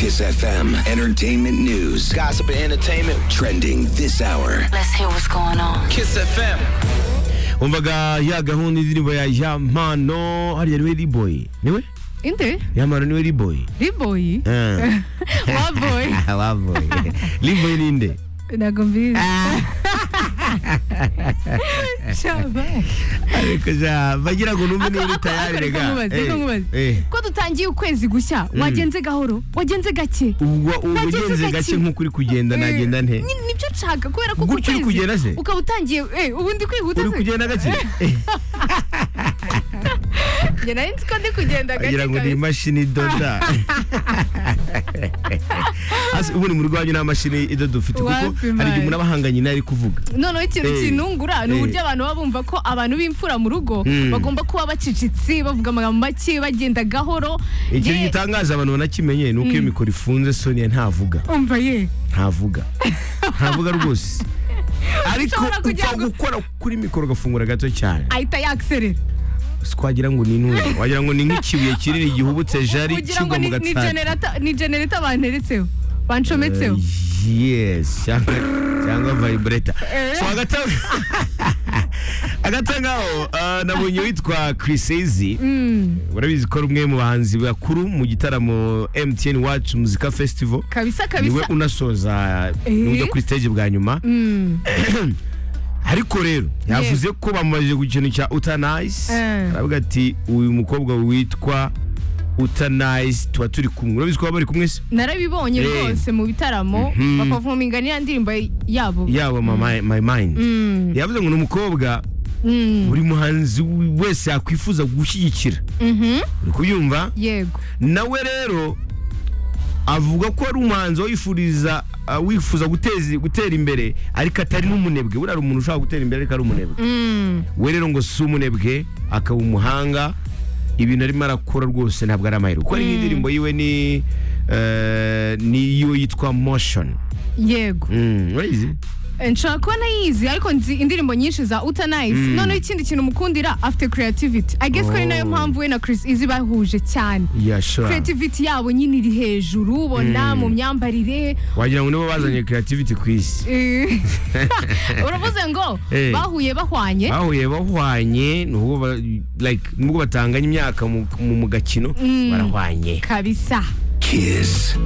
Kiss FM. Entertainment news. Gossip and entertainment. Trending this hour. Let's hear what's going on. Kiss FM. wumvaga ya gahunda indirimbo ya yamano hariya niwe riboyi niwe Inde? yamano niwe riboyi Riboyi? Eh. Waboyi? waboyi riboyi ninde Ntabwo mbizi. Shaba. ariko ja bagira ngo numve niba Ako- uri ako- tayari ako- rega reka nkubaze, reka Eh, nkubaze. eh. Ko dutangiye ukwezi gushya, wagenze gahoro, wagenze gake. ubwo ubu Nagenze ugenze gake. gake nk'uko uri kugenda nagenda nte Eh, ni- Nibyo nshaka kubera ko Gutyo uri ukwezi kugenda se? ukaba utangiye eh, ubundi kwihuta uri se? kugenda gake Njye nari nzi ko ndi kugenda gake agira ngo ni kabisa. imashini idoda Asi, ubundi mu rugo wanyu nta mashini idoda ufite kuko Wapi, hari igihe man. umuntu aba ahanganye nayo ari kuvuga noneho ikintu Eh. kinungura ni Eh. uburyo abantu baba bumva ko abantu b'imfura mu rugo Mm. bagomba kuba bacicitse bavuga amagambo make bagenda gahoro ikintu Ye- gitangaje abantu banakimenye ni uko iyo mikoro ifunze sonia ntavuga umva ye ntavuga ntavuga rwose ariko Ushobora kugira upfa ngo- gukora kuri mikoro ugafungura gato cyane ahita yakserera si twagira ngo ni intumwa wagira ngo ni nk'ikibuye kinini gihubutse jari kugira ngo kigwa mu ni- ni gatsata generata- ni generata banteretseho bancometseho yes cyangwa cyangwa vibrator Eh. so agatanga agatangaho ah, nabonye witwa Chris Ezi urabizi ko ari umwe mu bahanzi bakuru mu gitaramo MTN Watch Muzika Festival kabisa niwe kabisa unasoza n'ujya kuri stage bwa nyuma ariko rero yavuze ko bamubajije ku kintu cya utanayisi Eh. aravuga ati uyu mukobwa witwa utanayisi tuba turi kumwe urabizi ko baba bari kumwe se narabibonye Eh. rwose mu bitaramo Mhm. bakavuminga n'iya ndirimbo yabo yaba mama my mind yavuze ngo ni umukobwa Mm, buri muhanzi wese yakwifuza gushyigikira mhm, uri kubyumva yego nawe rero avuga ko ari umuhanzi wifuriza uh, wifuza guteza gutera imbere ariko atari n'umunebwe buriya hari umuntu ushobora gutera imbere ariko ari umunebwe Mm, we rero ngo si umunebwe akaba umuhanga ibintu arimo arakora rwose ntabwo ari amahirwe kuko hari n'indirimbo yiwe ni eh, niyo yitwa motion yego Mm, urayizi Eh, nshobora kuba nayizi ariko nzi indirimbo nyinshi za utanize Mm. noneho ikindi kintu mukundira afite creativity i guess ko ari nayo Oh. mpamvu we na chris izi bahuje cyane yashora creativity yabo nyine iri hejuru ubona mu myambarire wagira ngo nibo bazanye creativity ku isi Eh, uravuze ngo Eh. bahuye bahwanye bahuye bahwanye nubwo ba- like nubwo batanganye imyaka mu mu- mu gakino barahwanye kabisa Kiss